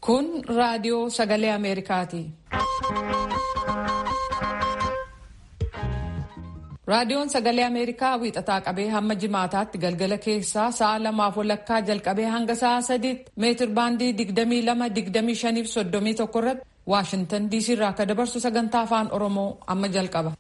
Kun raadiyoo sagalee Ameerikaati. Raadiyoon sagalee Ameerikaa wiixataa qabee hamma jimaataatti galgala keessaa sa'a lamaaf walakkaa jalqabee hanga sa'a sadiitti meetir baandii 22-25-31 irratti Waashintan DC irraa akka dabarsu sagantaa afaan Oromoo amma jalqaba.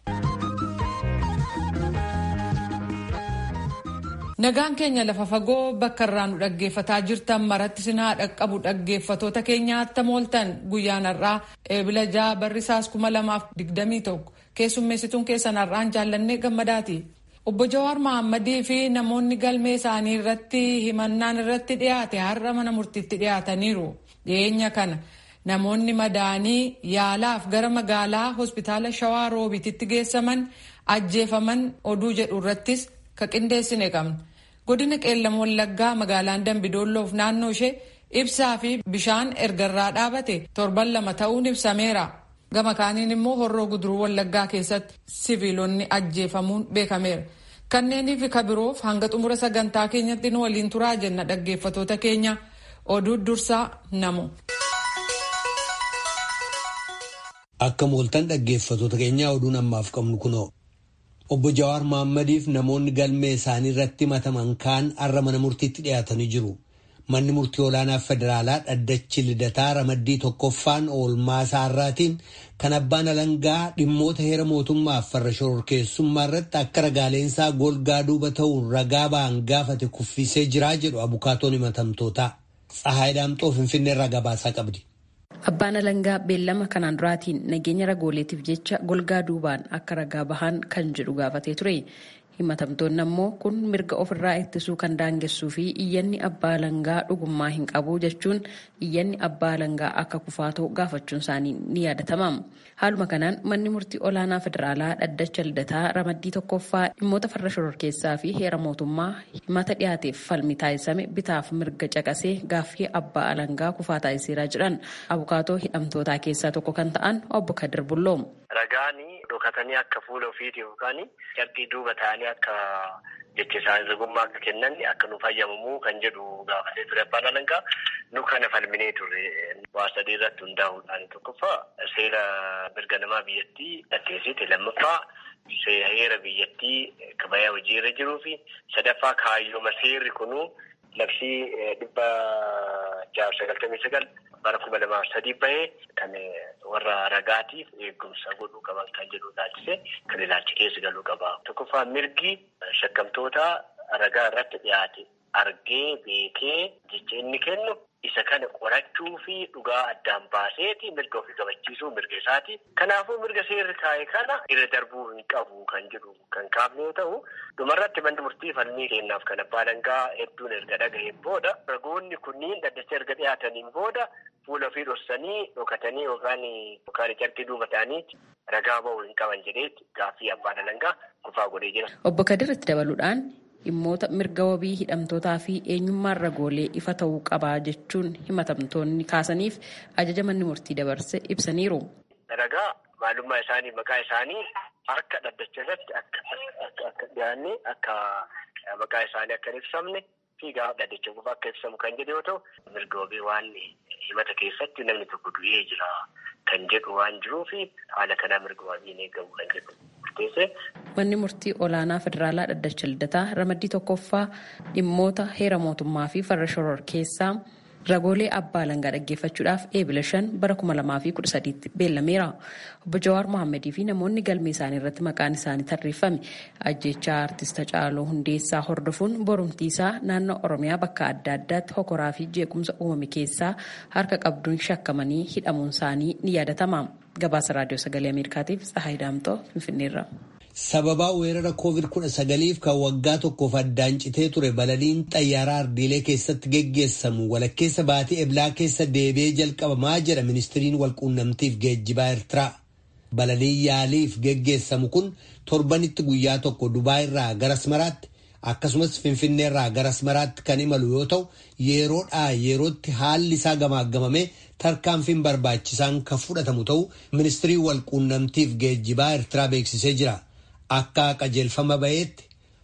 Nagaan keenya lafa fagoo bakka irraa nu dhaggeeffataa jirtan maratti sinaa dhaqqabu dhaggeeffatoota keenya attam ooltan guyyaan har'aa eebila ja'a barrisaas kuma lamaaf digdamii tokko keessummeessituun keessan har'aan jaallannee gammadaati. Obbo Jawaar Mahammadii fi namoonni galmee isaanii irratti himannaan irratti dhiyaate har'a mana murtiitti dhiyaataniiru. Dhiyeenya kana namoonni madaanii yaalaaf gara magaalaa hospitaala Shawaa Roobititti geessaman ajjeefaman oduu jedhu irrattis ka qindeessine qabna. Godina qeellam wallaggaa magaalaan Dambidoolloof naannoo ishee ibsaa fi bishaan ergarraa dhaabate torban lama ta'uun ibsameera. Gama kaaniin immoo horroo guduruu wallaggaa keessatti siviilonni ajjeefamuun beekameera. Kanneenii fi kabiroof hanga xumura sagantaa keenyatti nu waliin turaa jenna dhaggeeffatoota keenya oduu dursaa namu. Akka mooltan dhaggeeffatoota keenyaa oduun ammaaf qabnu kunoo. Obbo Jawaar Mahaammadiif namoonni galmee isaanii irratti himataman kaan har'a mana murtiitti dhiyaatanii jiru. Manni murtii olaanaa federaalaa dhaddachi lidataa ramaddii tokkoffaan oolmaa isaarraatiin kan abbaan alangaa dhimmoota heera mootummaaf farra shororkeessummaa irratti akka ragaaleensaa golgaa duuba ta'uun ragaa ba'an gaafate kuffisee jiraa jedhu abukaatoon himatamtootaa. Tsahaay Daamxoo Finfinneerraa gabaasaa qabdi. Abbaan alangaa beellama kanaan duraatiin nageenya ragooleetiif jecha golgaa duubaan akka ragaa bahan kan jedhu gaafatee ture. Himatamtoonni ammoo kun mirga ofirraa ittisuu kan daangessuu fi iyyanni abbaa alangaa dhugummaa hin qabu jechuun iyyanni abbaa alangaa akka kufaatoo gaafachuun isaanii ni yaadatama. Haaluma kanaan manni murtii olaanaa federaalaa dhaddacha lidataa ramaddii tokkoffaa dhimmoota farra shororkeessaa fi heera mootummaa himata dhiyaateef falmi taasisame bitaaf mirga caqasee gaaffii abbaa alangaa kufaa taasiseeraa jedhan abukaatoo hidhamtootaa keessaa tokko kan ta'an obbo Kadir Bulloo. Ragaani dhokatanii akka fuula ofiiti yookaan carqii duuba ta'anii akka jecha isaanii ragummaa akka kennan akka nu fayyamamuu kan jedhu gaafatee ture abbaan alangaa nu kana falminee ture waa sadii irratti hundaa'uudhaan tokkoffaa seera mirga namaa biyyattii dhaggeessite lammaffaa heera biyyattii kabayaa hojii irra jiruu fi sadaffaa kaayyooma seerri kunuu labsii dhibba jaaf sagaltamii sagal bara kuma lamaaf sadii bahee kan warra ragaatiif eegumsa godhuu qaban kan jedhu ilaalchise kan ilaalchi keessa galuu qaba. Tokkoffaa mirgi shakkamtoota ragaa irratti dhiyaate argee beekee jecha inni kennu isa kana qorachuu fi dhugaa addaan baaseeti mirga ofii qabachiisuu mirga isaati. Kanaafuu mirga seerri taa'e kana irra darbuu hin qabu kan jedhu kan kaafne yoo ta'u dhumarratti manni murtii falmii kennaaf kan abbaa alangaa hedduun erga dhaga'een booda ragoonni kunniin dhaddacha erga dhiyaataniin booda fuula ofii dhoksanii dhokatanii yookaan yookaan carqii duuba ta'anii ragaa ba'uu hin qaban jedheetti gaaffii abbaan alangaa kufaa godhee jira. Obbo Kadir itti dabaluudhaan dhimmoota mirga wabii hidhamtootaa fi eenyummaan ragoolee ifa ta'uu qabaa jechuun himatamtoonni kaasaniif ajaja manni murtii dabarse ibsaniiru. Ragaa maalummaa isaanii maqaa isaanii harka dhaddacha irratti akka dhiyaanne akka maqaa isaanii akka hin ibsamne fi gaafa dhaddacha qofa akka ibsamu kan jedhu yoo ta'u mirga wabii waan himata keessatti namni tokko du'ee jira kan jedhu waan jiruufi haala kanaa mirga wabii hin eegamu kan jedhu murteesse. Manni murtii olaanaa federaalaa dhaddacha lidataa ramaddii tokkoffaa dhimmoota heera mootummaa fi farra shororkeessaa ragoolee abbaa alangaa dhaggeeffachuudhaaf eebila shan bara kuma lamaa fi kudha sadiitti beellameera. Obbo Jawaar Mohammadii fi namoonni galmee isaanii irratti maqaan isaanii tarreeffame ajjechaa artista Caaloo Hundeessaa hordofuun borumtiisaa naannoo Oromiyaa bakka adda addaatti hokoraa fi jeequmsa uumame keessaa harka qabduun shakkamanii hidhamuun isaanii ni yaadatama. Gabaasa Raadiyoo Sagalee Ameerikaatiif Tsahaay Daamtoo Finfinneerra. Sababaa weerara COVID-19 kan waggaa tokkoof addaan citee ture balaliin xayyaaraa ardiilee keessatti geggeessamu walakkeessa baatii eblaa keessa deebi'ee jalqabamaa jedha ministiriin walquunnamtiif geejjibaa Eertiraa. Balaliin yaaliif geggeessamu kun torbanitti guyyaa tokko Dubaay irraa gara Asmaraatti akkasumas Finfinnee irraa gara Asmaraatti kan imalu yoo ta'u yeroodhaa yerootti haalli isaa gamaagamamee tarkaanfiin barbaachisaan kan fudhatamu ta'u ministiriin walquunnamtiif geejjibaa Eertiraa beeksisee jira. Akka qajeelfama ba'eetti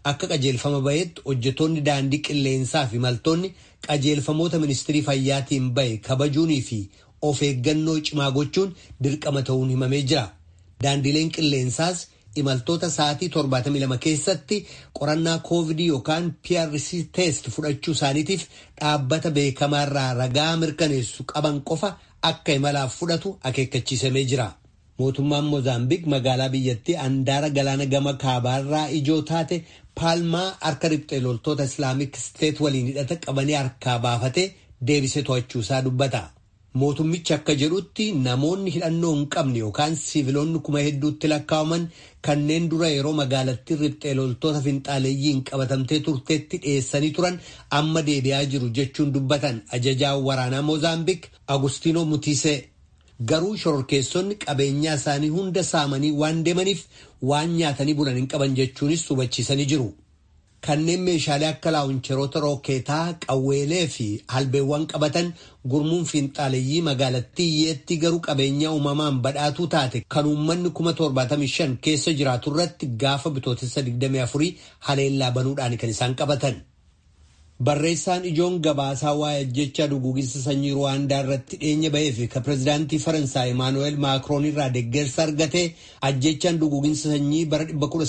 akka qajeelfama bahetti hojjetoonni daandii qilleensaa fi imaltoonni qajeelfamoota ministirii fayyaatiin bahe kabajuunii fi of eeggannoo cimaa gochuun dirqama ta'uun himamee jira. Daandileen qilleensaas imaltoota sa'aatii 72 keessatti qorannaa koovidii yookaan PRC test fudhachuu isaaniitiif dhaabbata beekamaarraa ragaa mirkaneessu qaban qofa akka imalaaf fudhatu akeekkachiisamee jira. Mootummaan Moozaambiik magaalaa biyyattii handaara galaana gama kaabaarraa ijoo taate paalmaa harka riphxee loltoota islaamik steet waliin hidhata qabanii harkaa baafatee deebisee to'achuusaa dubbata. Mootummichi akka jedhutti namoonni hidhannoo hin qabne yookaan siiviloonni kuma hedduutti lakkaa'aman kanneen dura yeroo magaalattii riphxee loltoota finxaaleeyyiin qabatamtee turteetti dhiyeessanii turan amma deebi'aa jiru jechuun dubbatan ajajaa waraanaa Moozaambiik Agustino Mutiisee. Garuu shororkeessonni qabeenyaa isaanii hunda saamanii waan deemaniif waan nyaatanii bulan hin qaban jechuunis hubachiisanii jiru. Kanneen meeshaalee akka laawuncheroota rookeetaa, qawweelee fi halbeewwan qabatan gurmuun finxaaleeyyii magaalattii iyyeetti garuu qabeenyaa uumamaan badhaatuu taate kan uummanni kuma 75 keessa jiraatu irratti gaafa bitootessa 24 haleellaa banuudhaan kan isaan qabatan. Barreessaan ijoon gabaasaa waa'ee ajjechaa duguuginsa sanyii Ruwaandaa irratti dhiyeenya bahee fi ka pirezidaantii Faransaay Emaanuweel Maakroon irraa deeggarsa argate ajjechaan duguuginsa sanyii bara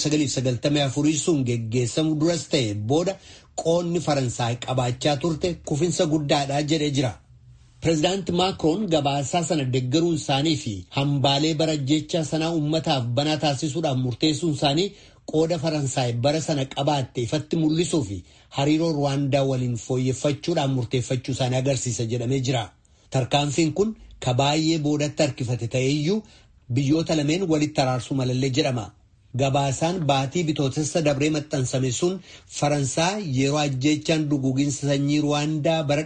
1994 sun geggeessamu duras ta'e booda qoonni Faransaay qabaachaa turte kufinsa guddaadha jedhee jira. Pirezidaanti Maakroon gabaasaa sana deeggaruun isaanii fi hambaalee bara ajjechaa sanaa uummataaf banaa taasisuudhaan murteessuun isaanii qooda Faransaay bara sana qabaatte ifatti mul'isuu fi hariiroo Ruwaandaa waliin fooyyeffachuudhaan murteeffachuu isaanii agarsiisa jedhamee jira. Tarkaanfiin kun ka baay'ee boodatti harkifate ta'eeyyuu biyyoota lameen walitti araarsuu malallee jedhama. Gabaasaan baatii bitootessa dabree maxxansame sun Faransaa yeroo ajjechaan duguuginsa sanyii Ruwaandaa bara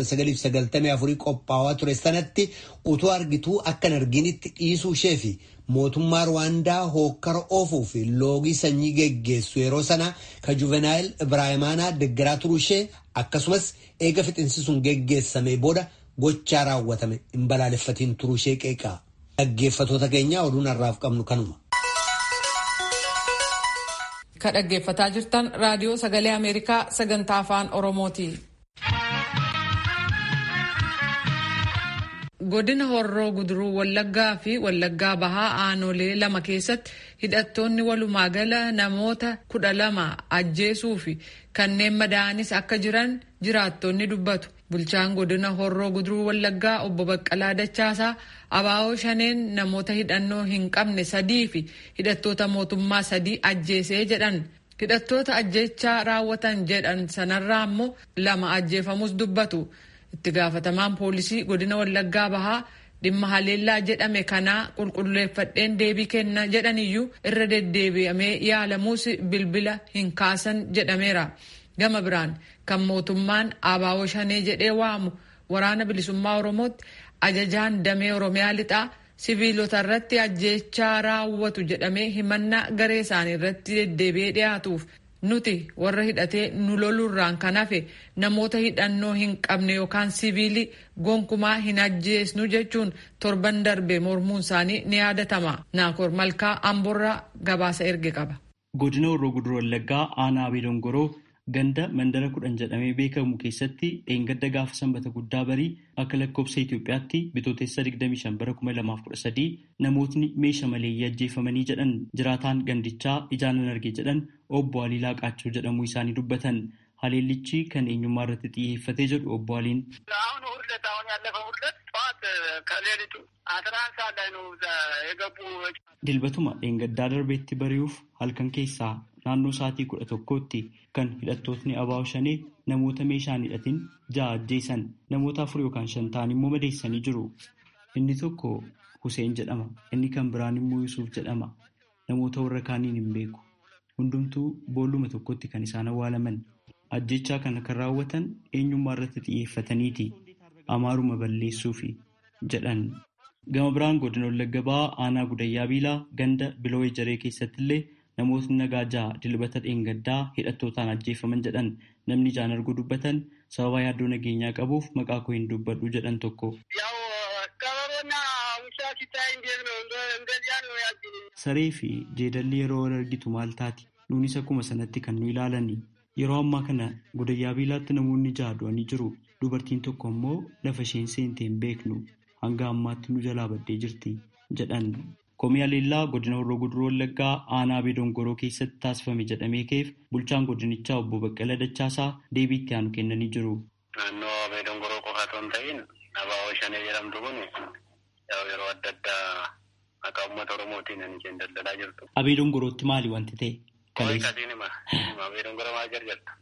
1994 qophaa'aa ture sanatti utuu argituu akka hin arginitti dhiisuu ishee fi mootummaa Ruwaandaa hookkara oofuu fi loogii sanyii geggeessu yeroo sana ka Juvenaayil Ibraahimaanaa deeggaraa turuu ishee akkasumas eega fixinsi sun geggeessame booda gochaa raawwatame hin balaaleffatiin turuu ishee qeeqa. Dhaggeeffatoota keenyaa oduun har'aaf qabnu kanuma. Ka dhaggeeffataa jirtan raadiyoo sagalee Ameerikaa sagantaa afaan Oromooti. Godina Horroo Guduruu Wallaggaa fi Wallaggaa Bahaa Aanolee lama keessatti hidhattoonni walumaa gala namoota kudha lama ajjeesuu fi kanneen madaa'anis akka jiran jiraattonni dubbatu. Bulchaan godina Horroo Guduruu Wallaggaa obbo Baqqalaa Dachaasaa abaa'oo shaneen namoota hidhannoo hin qabne sadii fi hidhattoota mootummaa sadii ajjeesee jedhan. Hidhattoota ajjechaa raawwatan jedhan sanarraa immoo lama ajjeefamus dubbatu. Itti gaafatamaan poolisii godina Wallaggaa Bahaa dhimma haleellaa jedhame kanaa qulqulleeffadheen deebii kenna jedhaniyyuu irra deddeebi'amee yaalamuus bilbila hin kaasan jedhameera. Gama biraan kan mootummaan abaa'oo shanee jedhee waamu waraana bilisummaa Oromootti ajajaan damee Oromiyaa lixaa siviilota irratti ajjechaa raawwatu jedhamee himannaa garee isaanii irratti deddeebi'ee dhiyaatuuf nuti warra hidhatee nu lolurraan kan hafe namoota hidhannoo hin qabne yookaan siviilii gonkumaa hin ajjeesnu jechuun torban darbe mormuun isaanii ni yaadatama. Naakoor Malkaa Amborraa gabaasa erge qaba. Godina Horroo Guduruu Wallaggaa aanaa Abee Dongoroo ganda mandara kudhan jedhamee beekamu keessatti dheengadda gaafa sanbata guddaa barii akka lakkoofsa Itoophiyaatti bitootessa 25 bara 2013 namootni meeshaa maleeyyii ajjeefamanii jedhan jiraataan gandichaa ijaanan arge jedhan obbo Alii Laaqaachoo jedhamuu isaanii dubbatan. Haleellichi kan eenyummaa irratti xiyyeeffatee jedhu obbo Aliin. አሁን ሁለት አሁን ያለፈው ሁለት ጠዋት ከሌሊቱ አስራ አንድ ሰዓት ላይ ነው የገቡ Dilbatuma dheengaddaa darbeetti bari'uuf halkan keessaa naannoo sa'aatii kudha tokkootti kan hidhattootni abaa'oo shanee namoota meeshaan hidhatin ja'a ajjeesan namoota afur yookaan shan ta'an immoo madeessanii jiru. Inni tokko Huseen jedhama. Inni kan biraan immoo Yusuuf jedhama. Namoota warra kaaniin hin beeku. Hundumtuu boolluma tokkotti kan isaan awwaalaman. Ajjechaa kana kan raawwatan eenyummaa irratti xiyyeeffataniiti. Amaaruma balleessuufi jedhan. Gama biraan godina Wallagga Bahaa aanaa Gudayyaa Biilaa ganda Biloo Ejeree keessatti illee namootni nagaa ja'a dilbata dheengaddaa hidhattootaan ajjeefaman jedhan namni ijaan arguu dubbatan sababa yaaddoo nageenyaa qabuuf maqaa koo hin dubbadhu jedhan tokko. Saree fi jeedalli yeroo wal argitu maal taati? nuunis akkuma sanatti kan nu ilaalani. Yeroo ammaa kana godayyaa biilaatti namoonni ja'a du'anii jiru. Dubartiin tokko immoo lafa isheen seentee hin beeknu hanga ammaatti nu jalaa baddee jirti jedhan. Komii Aleellaa godina Horroo Guduroo Wallaggaa aanaa Abee Dongoroo keessatti taasifame jedhamee ka'eef bulchaan godinichaa obbo Baqqala Dachaasaa deebii itti aanu kennanii jiru. Naannoo Abee Dongoroo qofa osoo hin ta'in Abaawoo Shanee jedhamtu kun yeroo adda addaa maqaa uummata Oromootiin kan isheen daldalaa jirtu. Abee Dongorootti maali wanti ta'e? Kaleessiin hima. Abee Dongoroo maal jarjarta?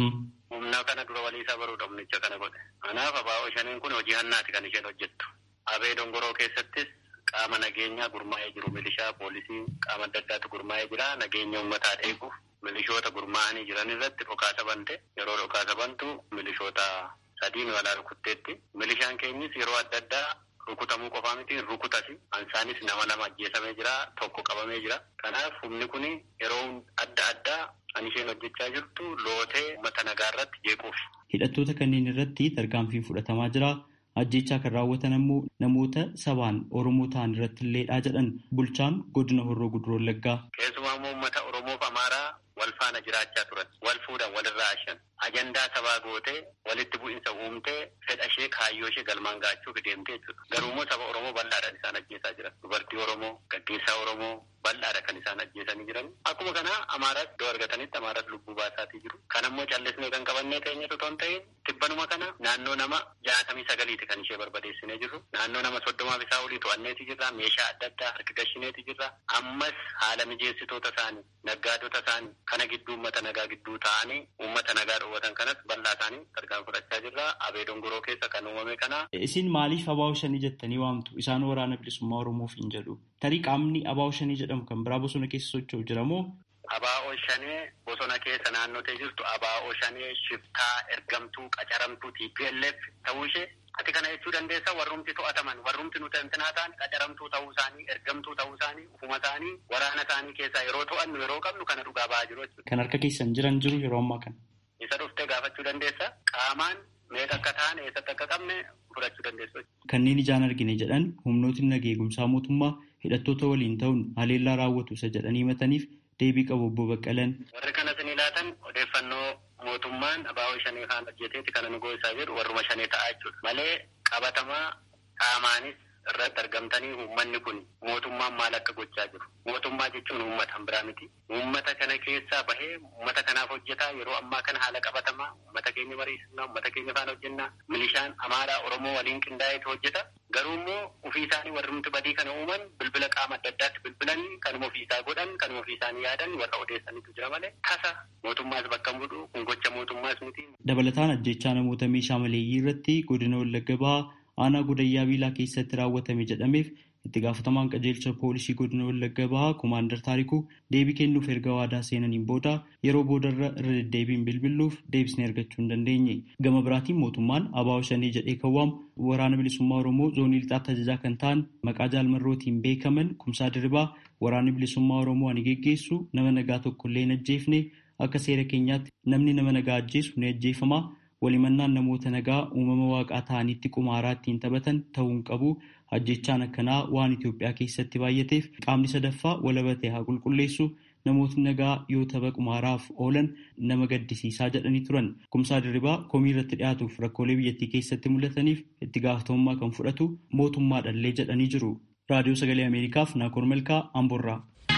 Humna kana dura walii isaa baruu dhabnicha kana godhe. Kanaaf Abaawoo Shaneen kun hojii hannaati kan isheen hojjettu. Abee Dongoroo keessattis qaama nageenyaa gurmaa'ee jiru milishaa poolisii qaama adda addaatu gurmaa'ee jira nageenya uummataa eeguuf milishoota gurmaa'anii jiran irratti dhokaasa bante yeroo dhokaasa bantu milishoota sadiin walaa rukutteetti milishaan keenyis yeroo adda addaa rukutamuu qofaa miti rukutasi ansaanis nama lama ajjeesamee jira tokko qabamee jira kanaaf humni kun yeroo adda addaa kan isheen hojjechaa jirtu lootee uummata nagaa irratti jeequuf. Hidhattoota kanneen irratti tarkaanfiin fudhatamaa jira. ajjechaa kan raawwatan ammoo namoota sabaan Oromoo ta'an irratti illeedha jedhan bulchaan godina Horroo Guduroo Wallaggaa. Keessumaa immoo uummata Oromoof Amaaraa wal faana jiraachaa turan wal fuudhan walirraa ashan ajandaa sabaa gootee walitti bu'iinsa uumtee fedha ishee kaayyoo ishee galmaan gaachuuf deemtee jechuudha. Garuu immoo saba Oromoo bal'aadhaan isaan ajjeesaa jiran. Dubartii Oromoo, gaggeessaa Oromoo bal'aadha kan isaan ajjeesanii jiran. Akkuma kana Amaaraas iddoo argatanitti Amaaraas lubbuu baasaatii jiru. Kan ammoo callisnee kan qabannee teenyatu otoo hin ta'in tibbanuma kana naannoo nama jaatamii sagaliiti kan ishee barbadeessinee jirru. Naannoo nama soddomaaf isaa olii to'anneeti jirra. Meeshaa adda addaa harki gashineeti jirra. Ammas haala mijeessitoota isaanii, naggaadota isaanii kana gidduu uummata nagaa gidduu ta'anii uummata nagaa dhoowwatan kanas bal'aa isaanii tarkaan fudhachaa jirra. Abee dongoroo keessa kan uumame kana. Isin maaliif abaa'oo shanii jettanii waamtu? Isaan waraana bilisummaa Oromoof hin jedhu. Tarii qaamni abaa'oo shanii jedhamu kan biraa bosona keessa socho'u jira moo? Abaa'oo shanee bosona keessa naannotee jirtu abaa'oo shanee shiftaa ergamtuu qacaramtuu TPLF ta'uu ishee ati kana jechuu dandeessa warrumti to'ataman warrumti nuti intinaa ta'an qacaramtuu ta'uu isaanii ergamtuu ta'uu isaanii ufuma isaanii waraana isaanii keessaa yeroo to'annu yeroo qabnu kana dhugaa ba'aa jiru jechuudha. Kan harka keessan jiran jiru yeroo ammaa kana. Isa dhuftee gaafachuu dandeessa qaamaan meeqa akka ta'an eessatti akka qabne fudhachuu dandeessu. Kanneen ijaan argine jedhan humnootni nageegumsaa mootummaa hidhattoota waliin ta'uun haleellaa raawwatu isa jedhanii himataniif deebii qabu obbo Baqqalan. Warri kanas ni laatan odeeffannoo mootummaan abaa'oo shanee kaan hojjeteeti kana nu goosaa jedhu warruma shanee ta'aa jechuudha. Malee qabatamaa qaamaanis irratti argamtanii uummanni kun mootummaan maal akka gochaa jiru. Mootummaa jechuun uummata biraa miti. Uummata kana keessaa bahee uummata kanaaf hojjetaa yeroo ammaa kana haala qabatamaa uummata keenya mariisisnaa uummata keenya faana hojjennaa milishaan amaaraa oromoo waliin qindaa'eetu hojjeta. Garuu immoo ofii isaanii warri nuti badii kana uuman bilbila qaama adda addaatti bilbilanii kanuma ofii isaa godhan kanuma ofii isaanii yaadan warra odeessanitu jira malee tasa mootummaas bakka bu'u kun gocha mootummaas miti. Dabalataan ajjechaa namoota meeshaa maleeyyii irratti godina Wallagga Bahaa aanaa godayyaa biilaa keessatti raawwatame jedhameef itti gaafatamaan qajeelcha poolisii godina Wallagga Bahaa Komaandar Taarikuu deebii kennuuf erga waadaa seenaniin booda yeroo boodarra irra deddeebiin bilbiluuf deebisnee argachuu hin dandeenye. Gama biraatiin mootummaan abaa'oo shanii jedhee kan waamu waraana bilisummaa Oromoo zoonii lixaatti ajajaa kan ta'an maqaa jaalmarrootiin beekaman kumsaa diribaa waraanni bilisummaa Oromoo ani geggeessu nama nagaa tokkollee hin ajjeefne akka seera keenyaatti namni nama nagaa ajjeesu ni ajjeefama. walimannaan namoota nagaa uumama waaqaa ta'anitti qumaaraa ittiin taphatan ta'uun qabu ajjechaan akkanaa waan Itoophiyaa keessatti baay'ateef qaamni sadaffaa walabatee haa qulqulleessu namootni nagaa yoo tapha qumaaraaf oolan nama gaddisiisaa jedhanii turan kumsaa dirribaa komii irratti dhiyaatuuf rakkoolee biyyattii keessatti mul'ataniif itti gaafatamummaa kan fudhatu mootummaadhallee jedhanii jiru raadiyoo sagalee ameerikaaf naakoor melkaa amborraa.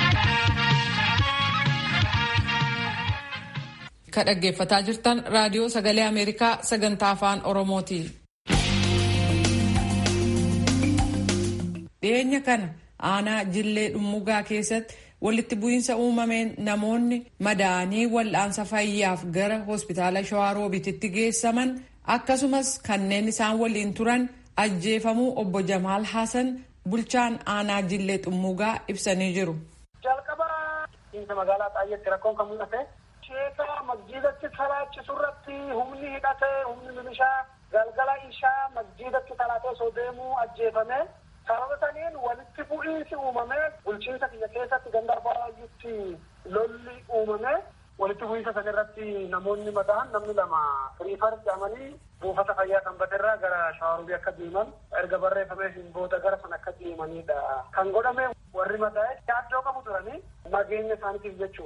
Ka dhaggeeffataa jirtan raadiyoo sagalee Ameerikaa sagantaa afaan Oromooti. Dhiyeenya kana aanaa Jillee Dhummugaa keessatti walitti bu'iinsa uumameen namoonni madaa'anii wal'aansa fayyaaf gara hospitaala Shawaaroobiititti geessaman akkasumas kanneen isaan waliin turan ajjeefamuu obbo Jamaal Hasan bulchaan aanaa Jillee Dhummugaa ibsanii jiru. Jalqaba magaalaa Xaayyeetti rakkoon kan mul'ate. Sheeka masjiidatti salaachisu irratti humni hidhate humni milishaa galgala ishaa masjiidatti salaatee osoo deemuu ajjeefame sababa saniin walitti bu'iinsi uumame bulchiinsa kiyya keessatti ganda baay'eetti lolli uumame walitti bu'iinsa san irratti namoonni mataan namni lama firiifar jedhamanii buufata fayyaa sanbatirraa gara shawaarubii akka deeman erga barreeffamee hin booda gara san akka deemanidha kan godhame warri mataa'e yaaddoo qabu turanii nageenya isaaniitiif jechuudha.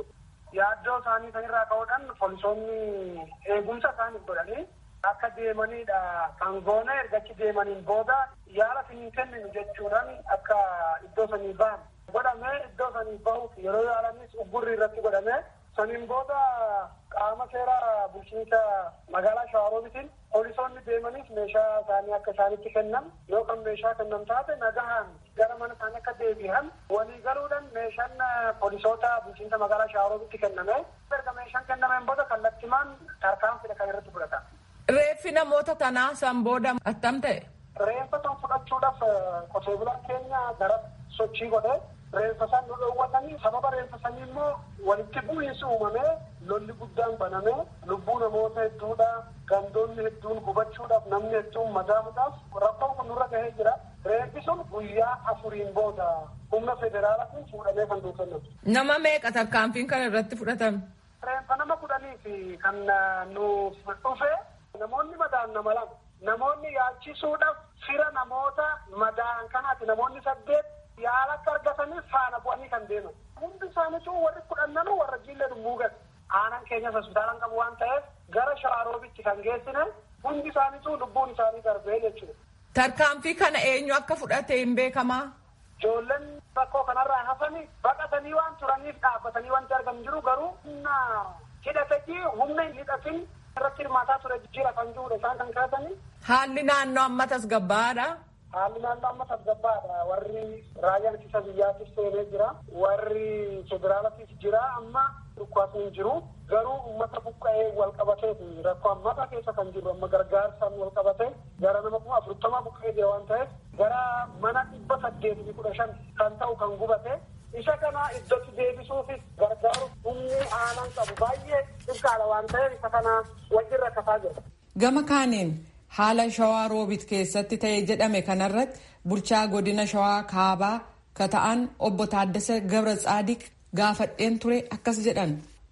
yaaddoo isaanii sanirraa ka'uudhaan poolisoonni eegumsa isaaniif godhanii akka deemanidha kan goone ergachi deemaniin booda yaala hin kenninu jechuudhaan akka iddoo sanii bahan godhame iddoo sanii bahuuf yeroo yaalanis uggurri irratti godhame saniin booda qaama seera bulchiinsa magaalaa shawaroobitiin poolisoonni deemaniif meeshaa isaanii akka isaanitti kennan yookaan meeshaa kennan taate nagahaan gara mana isaanii akka deebi'an walii galuudhaan meeshaan poolisoota bulchiinsa magaalaa shawaroobitti kenname erga meeshaan kennameen booda kallattimaan tarkaanfidha kan irratti fudhatan. Reeffi namoota tanaa san booda attam ta'e? Reeffa san fudhachuudhaaf qotee bulaan keenya gara sochii godhe reeffa san nu dhoowwatanii sababa reeffa sanii immoo walitti bu'iinsi uumamee lolli guddaan banamee lubbuu namoota hedduudha gandoonni hedduun gubachuudhaaf namni hedduun madaamuudhaaf rakkoon kun nurra gahee jira reeffi sun guyyaa afuriin booda humna federaalaatiin fuudhamee kan nuu kennamu. Nama meeqa tarkaanfiin kana irratti fudhatame? Reeffa nama kudhanii fi kan nuuf dhufe namoonni madaan nama lama namoonni yaachisuudhaaf fira namoota madaan kanaati namoonni saddeet yaala akka argataniif faana bu'anii kan deeman. Hundi isaaniitu warri kudhannanu warra jiillee dummuu gad. Aanaan keenyas hospitaalaan qabu waan ta'eef gara shaaroobitti kan geessine hundi isaaniitu lubbuun isaanii darbee jechuudha. Tarkaanfii kana eenyu akka fudhate hin beekamaa? Ijoolleen rakkoo kanarraa hafanii baqatanii waan turaniif dhaabbatanii wanti argamu jiru garuu humna hidhatetii humna hin hidhatin irratti hirmaataa ture jijjiira kan jirudha isaan kan kaasanii. Haalli naannoo amma tasgabbaadha. Haalli naannoo amma tasgabbaadha. Warri raayyaan ittisa biyyaatiif seenee jira. Warri federaalaatiif jira. Amma dhukkubaatu hin jiru. Garuu uummata buqqa'ee wal qabateeti. Rakkoo ammata keessa kan jiru amma gargaarsaan wal qabatee gara nama kuma afurtama buqqa'ee jira waan ta'eef gara mana dhibba saddeetii kudha shan kan ta'u kan gubate. Isa kana iddootti deebisuufis gargaaruuf humni aanaan qabu baay'ee dhibkaadha waan ta'eef isa kana wajjin rakkataa jira. Gama kaaniin haala shawaa roobit keessatti ta'e jedhame kanarratti bulchaa godina shawaa kaabaa ka ta'an obbo Taaddasa Gabra Tsaadiq gaafadheen ture akkas jedhan.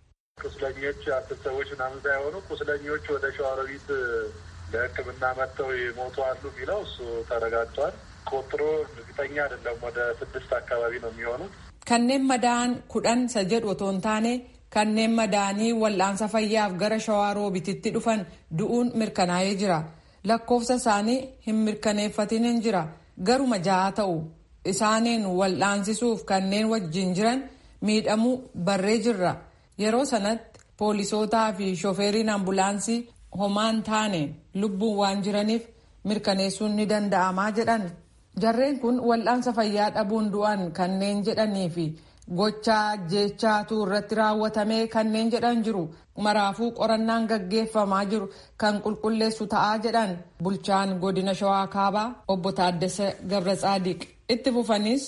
ቁስለኞች አስር ሰዎች ምናምን ሳይሆኑ ቁስለኞች ወደ ሸዋሮቢት ለሕክምና መጥተው የሞቱ አሉ የሚለው እሱ ተረጋግጧል። ቁጥሩ እርግጠኛ አይደለም። ወደ ስድስት አካባቢ ነው የሚሆኑት። Kanneen madaa'an kudhan isa jedhu otoo hin taane kanneen madaa'anii wal'aansa fayyaaf gara shawaa roobititti dhufan du'uun mirkanaa'ee jira. Lakkoofsa isaanii hin mirkaneeffatin hin jira. Garuma ja'a ta'u. Isaaniin wal'aansisuuf kanneen wajjin jiran miidhamuu barree jirra. Yeroo sanatti poolisootaa fi shofeeriin ambulaansii homaan taane lubbuun waan jiraniif mirkaneessuun ni danda'amaa jedhan. Jarreen kun wal'aansa fayyaa dhabuun du'an kanneen jedhanii fi gochaa jechaatu irratti raawwatamee kanneen jedhan jiru. Maraafuu qorannaan gaggeeffamaa jiru kan qulqulleessu ta'aa jedhan bulchaan godina shawaa kaabaa obbo Taaddasa Gabra Tsaadiq. Itti fufanis.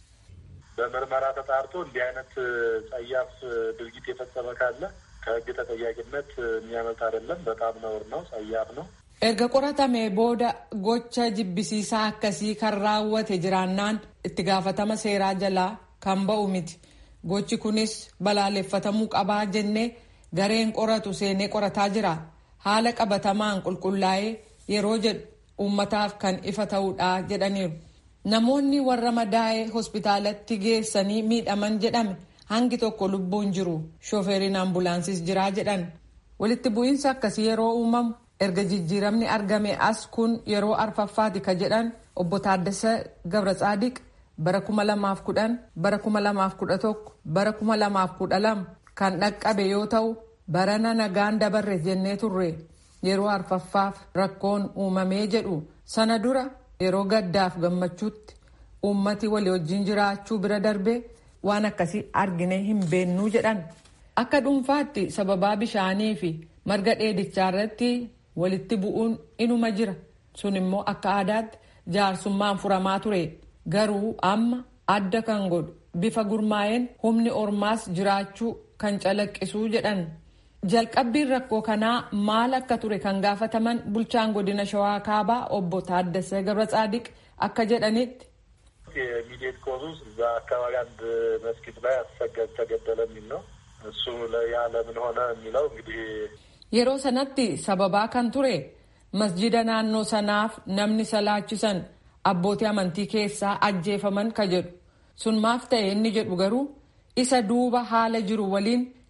በምርመራ ተጣርቶ እንዲህ አይነት ጸያፍ ድርጊት የፈጸመ ካለ ከሕግ ተጠያቂነት የሚያመልጥ አይደለም። በጣም ነውር ነው፣ ጸያፍ ነው። Erga qoratamee booda gocha jibbisiisaa akkasii kan raawwate jiraannaan itti gaafatama seeraa jalaa kan ba'u miti. Gochi kunis balaaleffatamuu qabaa jennee gareen qoratu seenee qorataa jira. Haala qabatamaan qulqullaa'ee yeroo jedhu uummataaf kan ifa ta'uudha jedhaniiru. Namoonni warra madaa'ee hospitaalatti geessanii miidhaman jedhame hangi tokko lubbuun jiru. Shofeeriin ambulaansis jiraa jedhan. Walitti bu'iinsa akkasii yeroo uumamu erga jijjiiramni argame as kun yeroo arfaffaati ka jedhan obbo Taaddasa Gabra Tsaadiq bara kuma lamaaf kudhan bara kuma lamaaf kudha tokko bara kuma lamaaf kudha lama kan dhaqqabe yoo ta'u barana nagaan dabarre jennee turre yeroo arfaffaaf rakkoon uumamee jedhu sana dura yeroo gaddaaf gammachuutti uummati walii wajjin jiraachuu bira darbee waan akkasii argine hin beennuu jedhan akka dhuunfaatti sababaa bishaanii fi marga dheedichaa irratti walitti bu'uun inuma jira sun immoo akka aadaatti jaarsummaan furamaa ture garuu amma adda kan godhu bifa gurmaa'een humni ormaas jiraachuu kan calaqqisuu jedhan jalqabbiin rakkoo kanaa maal akka ture kan gaafataman bulchaan godina shawaa kaabaa obbo Taaddasa Gabra Tsaadiq akka jedhanitti. የሚዲየት ኮዙ እዛ አካባቢ አንድ መስጊድ ላይ አሰገድ ተገደለ የሚል ነው። እሱ ያ ለምን ሆነ የሚለው እንግዲህ Yeroo sanatti sababaa kan ture masjida naannoo sanaaf namni salaachisan abbootii amantii keessaa ajjeefaman ka jedhu sun maaf ta'e inni jedhu garuu isa duuba haala jiru waliin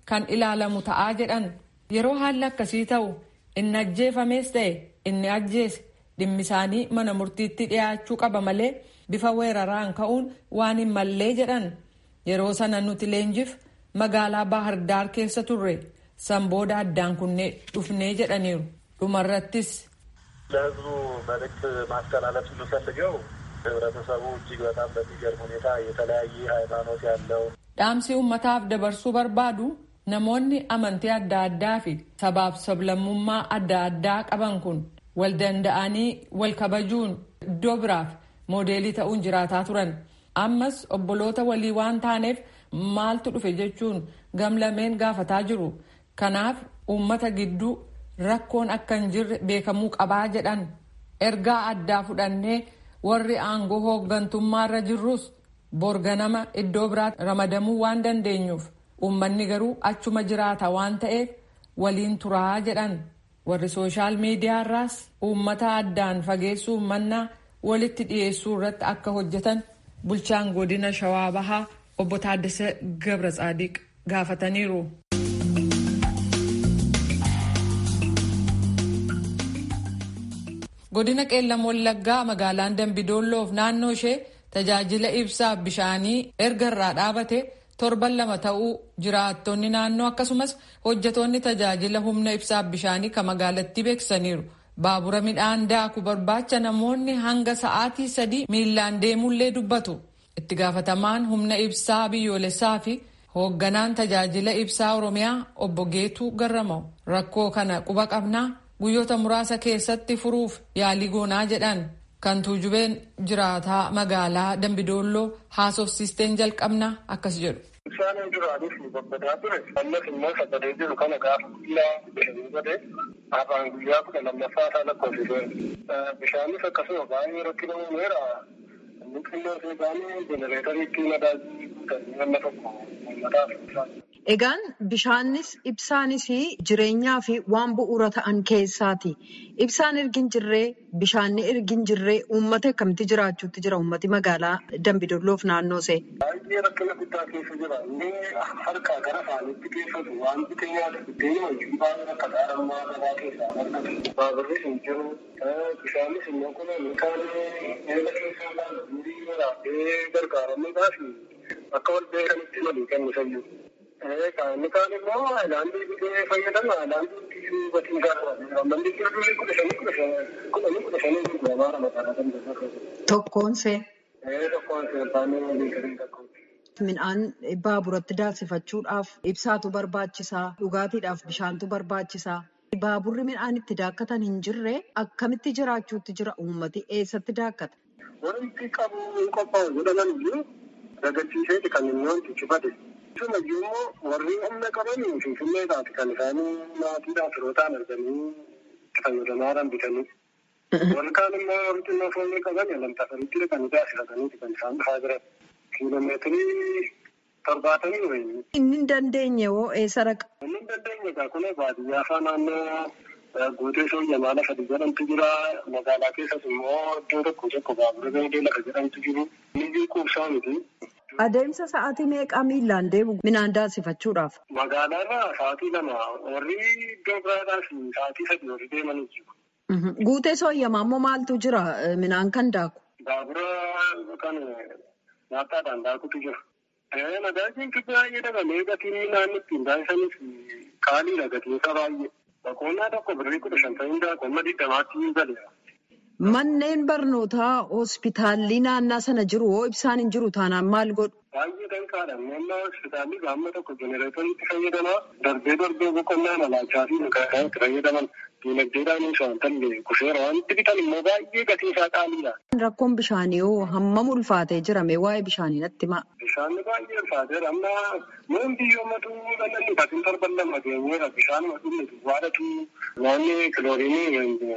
kan ilaalamu ta'aa jedhan yeroo haalli akkasii ta'u inni ajjeefamees ta'e inni ajjeese dhimmi isaanii mana murtiitti dhiyaachuu qaba malee bifa weeraraan ka'uun waan hin mallee jedhan yeroo sana nuti leenjif magaalaa baahirdaar keessa turre san booda addaan kunnee dhufnee jedhaniiru dhumarrattis. ለህዝቡ መልእክት ማስተላለፍ የምፈልገው ህብረተሰቡ እጅግ በጣም በሚገርም ሁኔታ የተለያየ ሃይማኖት ያለው dhaamsi uummataaf dabarsuu barbaadu namoonni amantii adda addaa fi sabaaf sablammummaa adda addaa qaban kun wal danda'anii wal kabajuun iddoo biraaf moodeelii ta'uun jiraataa turan ammas obboloota walii waan taaneef maaltu dhufe jechuun gamlameen gaafataa jiru kanaaf uummata gidduu rakkoon akka hin jirre beekamuu qabaa jedhan ergaa addaa fudhannee warri aangoo hooggantummaarra jirrus borganama iddoo biraatti ramadamuu waan dandeenyuuf uummanni garuu achuma jiraata waan ta'eef waliin turaa jedhan warri sooshaal miidiyaarraas uummata addaan fageessuu mannaa walitti dhiyeessuu irratti akka hojjetan bulchaan godina shawaa bahaa obbo Taaddasee Gabra Tsaadiq gaafataniiru. godina qeellam wallaggaa magaalaan dambidoolloof naannoo ishee tajaajila ibsaaf bishaanii erga irraa dhaabate torban lama ta'uu jiraattonni naannoo akkasumas hojjetoonni tajaajila humna ibsaaf bishaanii kan magaalattii beeksisaniiru. baabura midhaan daaku barbaacha namoonni hanga sa'aatii sadii miillaan deemullee dubbatu itti gaafatamaan humna ibsaa biyyoolessaa fi hoogganaan tajaajila ibsaa oromiyaa obbo Geetuu Garramaw rakkoo kana quba qabnaa guyyoota muraasa keessatti furuuf yaalii goonaa jedhan kan tuujubeen jiraataa magaalaa dambidoolloo haasofsiisteen jalqabnaa akkas jedhu. Ibsaan duraaniif babbadaa ture. Ammas immoo sagalee jiru kana gaafa guyyaa bishanii godhe afaan guyyaa kudha lammaffaa isaa lakkoofsisee bishaanis akkasuma baay'ee rakkina uumeera. Inni xinnoo seeqaanii jenereetariitti madaajii guutanii nama tokko uummataaf Egaan bishaanis ibsaanis jireenyaa fi waan bu'uura ta'an keessaati. Ibsaan ergin jirree bishaanni ergin jirree uummata akkamitti jiraachuutti jira uummati magaalaa Dambidolloof naannoo see. Baay'ee rakkina guddaa keessa jira. Inni harkaa gara afaanitti keessatu wanti keenyaaf buddeena hojii baay'ee akka gaarammaa gabaa keessaa argatu. Baaburris hin jiru. Bishaanis immoo kun kaan eega keessaa kan durii waraabee gargaaramuudhaaf akka wal beekanitti walii kennisayyuu. Inni kaan immoo haayilaandii bitee fayyadama. Haayilaandii gatiin isaa qaba. Manni jirbii kudha shanii kudha shanii kudha kudha shanii gurguramaa magaalaa Dambidolloo. Tokkoon see. Tokkoon see baay'ee liitirii tokko. Midhaan baaburatti daasifachuudhaaf ibsaatu barbaachisaa. Dhugaatiidhaaf bishaantu barbaachisaa. Baaburri midhaan itti daakkatan hin jirre akkamitti jiraachuutti jira uummati eessatti daakkata? Wanti qabu qophaa'u jedhaman iyyuu dagachiiseeti kan inni wanti cufate. Akkasuma immoo warri humna qaban finfinneedhaati kan isaanii maatiidhaaf firootaan arganii itti fayyadamaa bitanii. Warri kaan immoo warri xinnoo foonii qaban lamta sadiitti kan daasifataniiti kan isaan dhufaa jiran. Kiiloomeetirii torbaatamii wayii. Inni hin dandeenye hoo eessa dhaqa? Inni hin dandeenye egaa kun baadiyyaa faa naannoo guutee sooyyamaa lafa jedhamtu jira. Magaalaa keessas immoo iddoo tokko tokko baabura gaidee lafa jedhamtu jiru. Inni quubsaa miti. Adeemsa sa'aatii meeqaa miillaan deemu midhaan daasifachuudhaaf? Magaalaarraa sa'aatii lama warri iddoo biraadhaaf sa'aatii sadii warri deemanii jiru. Guutee sooyyamaa immoo maaltu jira midhaan kan daaku? Baabura kan nyaataadhaan daakutu jira. Magaalaan baay'ee dabalee gatiin midhaan ittiin daasisanis qaaliidha gatiin isaa baay'ee. Boqonnaa tokko birrii kudha shan ta'in daakuu amma digdamaatti galeera. Manneen barnootaa hospitaalli naannaa sana jiru hoo ibsaan hin jiru taanaan maal godhu? Baay'ee danqaadha. Naannoo hospitaalli gaamma tokko jenereetoriitti fayyadamaa darbee darbee boqonnaa malaachaa fi mukaan itti fayyadaman diinagdeedhaan waan ta'e kuseera wanti bitan immoo baay'ee gatii isaa qaaliidha. Rakkoon bishaanii hoo hammam ulfaatee jirame waa'ee bishaanii natti himaa? Bishaan baay'ee ulfaateera. Amma nuun biyyoommatu dhalli katiin torban lama geenyeera. Bishaan dhumne duwwaadhatu naannoo kiloorinii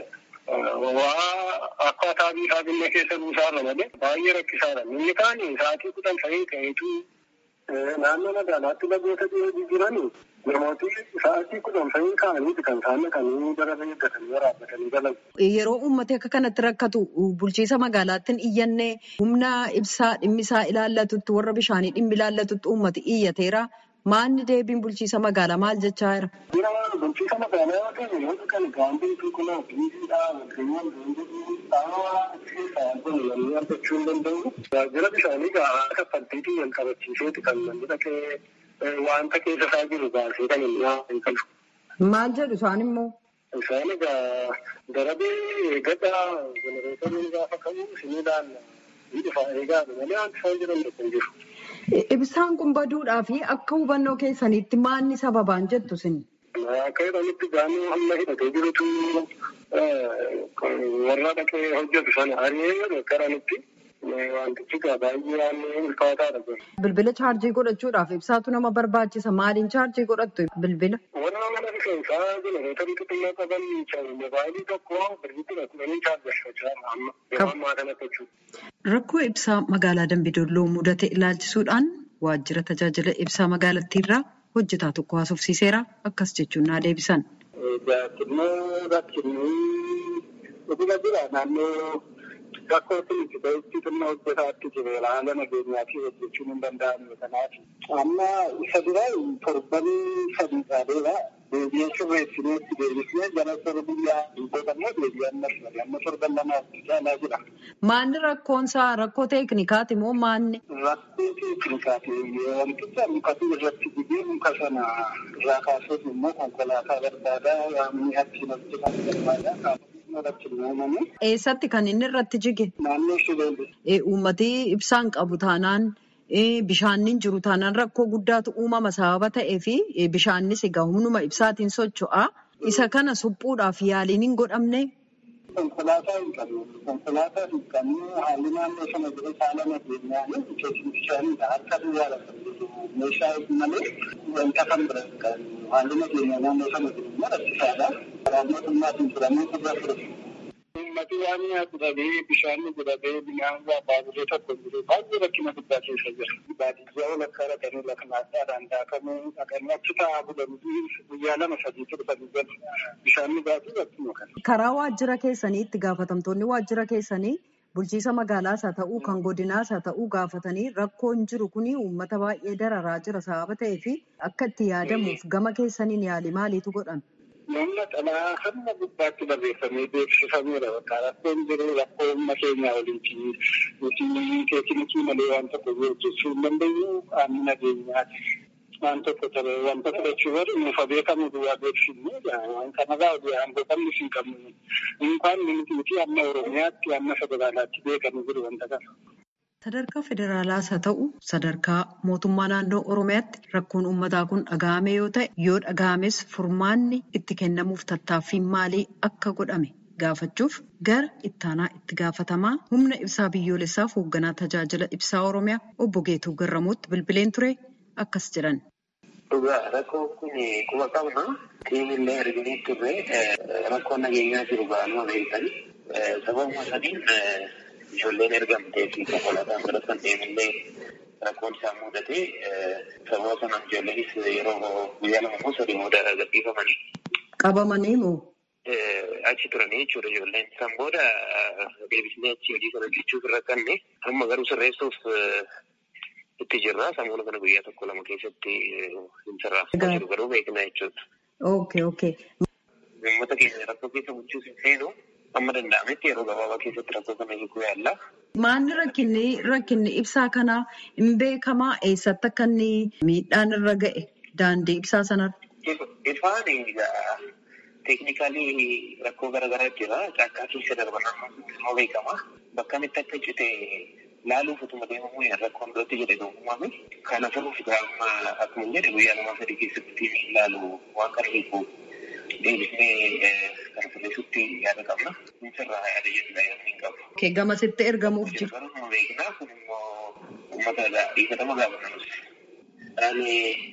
waa akkaataa biifaa biyya keessa buusaarra malee baay'ee rakkisaadha. Inni kaan sa'aatii kudhan ta'ee ta'eetu naannoo magaalaatti lagoota jiran namooti sa'aatii kudhan ta'ee ka'aniiti kan isaan dhaqanii bara eeggatanii waraabbatanii galan. Yeroo uummati akka kanatti rakkatu bulchiisa magaalaatti hin iyyannee humna ibsaa dhimmisaa ilaallatutti warra bishaanii dhimmi ilaallatutti uummati iyyateera Maanni deebiin bulchiisa magaalaa maal jechaa jira? Jira bulchiisa magaalaa yoo ta'e yeroo kana gaangee qulqulluu biiziidhaa walqiyyoon deemuu dhaawaa keessaa kun namni argachuu hin danda'u. Jira bishaanii gahaa kaffaltiitiin wal qabachiiseeti kan namni dhaqee wanta keessa isaa jiru baasee kan inni hin qabu. Maal jedhu isaan immoo? Isaan egaa darabee gaddaa jenereetoriin gaafa qabu isiniidhaan ni dhufa eegaadha malee wanti isaan jiran tokko hin jiru. Ibsaan kun baduudhaa fi akka hubannoo keessaniitti maanni sababaan jettu isin? Akka jedhanitti gaanii hamma hidhatee jirutu warra dhaqee hojjetu sana ari'ee karanitti wantichi gaa baay'ee waan ulfaataadha. Bilbila chaarjii godhachuudhaaf ibsaatu nama barbaachisa. Maaliin chaarjii godhattu bilbila? Warra mana rifeensaa jenereetorii xixiqqoo qaban mobaayilii tokko birriitti kudhanii chaarjeffachaa amma yeroo ammaa kanatti jechuudha. Rakkoo ibsaa magaalaa Dambidolloo mudate ilaalchisuudhaan waajjira tajaajila ibsaa magaalattiirraa hojjetaa tokko haasofsiiseera akkas jechuun naa deebisan. Xinnoo rakkinnii dhuguma jira naannoo rakkoo itti ta'etti xinnoo hojjetaatti jiru haala nageenyaa fi hojjechuun hin danda'amne kanaaf. Amma isa dura torbanii sadii taateera. Deebi'ee sirreessinee itti deebisnee gara sirra biyyaa hin godhamne deebi'ee amma sirrii amma torban lamaaf caalaa jira. Maanni rakkoonsaa rakkoo teeknikaati moo maanni? Rakkoo teeknikaati. Wanticha mukatu irratti dibee muka sana irraa kaasuuf immoo konkolaataa barbaadaa yaamni achiin hojjetan barbaadaa. Eessatti kan inni irratti jige? Naannoo Shibeelli. Uummatni ibsaan qabu taanaan bishaannin jiru taanaan rakkoo guddaatu uumama sababa ta'ee fi bishaannis egaa humnuma ibsaatiin socho'a. Isa kana suphuudhaaf yaaliin hin godhamne. Konkolaataa hin qabnu. Konkolaataa hin qabnu haalli naannoo sana jiru haala nageenyaa bishaanidha. Harka biyyaa lafa jiru meeshaa malee wanta kan bira hin qabnu. Haalli nageenyaa naannoo sana jiru immoo rakkisaadha. Karaa mootummaatiin furamee gurra fure. Uummati waan nyaatu dhabee bishaan godhabee midhaan waa baaburee tokko jiru baay'ee rakkina guddaa keessa jira. Baadiyyaa walakkaa dhaqanii lafa naadhaadhaan daakamuu dhaqanii achi taa'aa bulanii guyyaa lama sadii turbanii galu. Bishaan dhugaatii rakkina kana. Karaa waajjira keessanii itti gaafatamtoonni waajjira keessanii bulchiisa magaalaas haa ta'uu kan godinaas haa ta'uu gaafatanii rakkoon jiru kuni uummata baay'ee dararaa jira sababa ta'eef akka itti yaadamuuf gama keessaniin yaali maaliitu godhame? Namni xalaa hamma gubbaatti barreeffamee beeksifameera. Bakka rakkoon jiru rakkoo humna keenyaa oliiti. Nuti teeknikii malee waan tokko hojjechuu hin dandeenyu qaamni nageenyaati. Waan tokko ta'e wanta fudhachuu bari nuuf beekamu duwwaa beeksifne waan kanarraa oduu aangoo qabnu hin qabnu. Inkaan nuti amma Oromiyaatti amma federaalaatti beekamu jiru wanta kana. Sadarkaa federaalaas haa ta'u sadarkaa mootummaa naannoo Oromiyaatti rakkoon uummataa kun dhaga'ame yoo ta'e yoo dhaga'ames furmaanni itti kennamuuf tattaaffiin maalii akka godhame gaafachuuf gara ittaanaa itti gaafatamaa humna ibsaa biyyoolessaaf hoogganaa tajaajila ibsaa Oromiyaa obbo Geetuu Garramuutti bilbileen ture akkas jedhan. Dhugaa rakkoon kun quba qabna. Tiimillee arginee turre rakkoon nageenyaa jiru ba'anuma beektan. Sababuma sadiin ijoolleen ergamtee fi konkolaataan godhatan deemillee rakkoon isaa mudate sababa sanaan ijoolleenis yeroo guyyaa lama moo sadii moo daaraa gadhiifamanii. Qabamanii moo? Achi turanii jechuudha ijoolleen. San booda deebisnee achi hojii sana hojjechuuf irra kanne amma garuu sirreessuuf itti jirra. Sammuu kana guyyaa tokko lama keessatti hin sirraafama jiru garuu beekna jechuudha. Okay, okay. Uummata keenya rakkoo keessa bulchuuf hin seenu amma danda'ametti yeroo gabaabaa keessatti rakkoo kana hiikuu yaalla. Maanni rakkinni rakkinni ibsaa kanaa hin beekamaa eessatti akka inni miidhaan irra ga'e daandii ibsaa sanarra? Ifaan teeknikaalii rakkoo garaagaraa jira. Caakkaa keessa darban immoo beekama. Bakka itti akka cite laaluuf utuma deemamu rakkoon birootti jedhe uumame. Kana furuuf amma akkuma jedhe guyyaa lama sadii keessatti laalu waan kana hiikuu deebisnee kana sirreessutti yaada qabna. Sirraa yaada jedhudha yaada hin qabu. Gamasitti ergamuuf jiru. Garuu beeknaa kun immoo uummata dhiifatama gaafatamus. Ani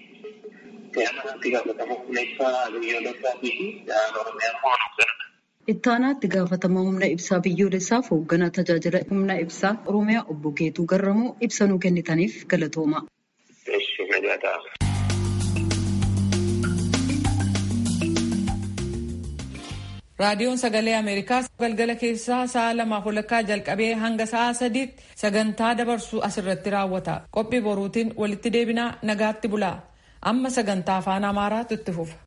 itti gaafatama humna ibsaa biyyoolessaatii fi Oromiyaa immoo hoogganadha. Ittaanaatti gaafatama humna ibsaa biyyoolessaaf hoogganaa tajaajila humna ibsaa Oromiyaa obbo Geetuu Garramuu ibsa nuu kennitaniif galatooma. Eessi nagaa ta'a. raadiyoon sagalee ameerikaa galgala keessaa sa'a lamaaf walakkaa jalqabee hanga sa'a sadiitti sagantaa dabarsuu asirratti raawwata qophii boruutiin walitti deebinaa nagaatti bulaa amma sagantaa afaan amaaraatu itti fufa.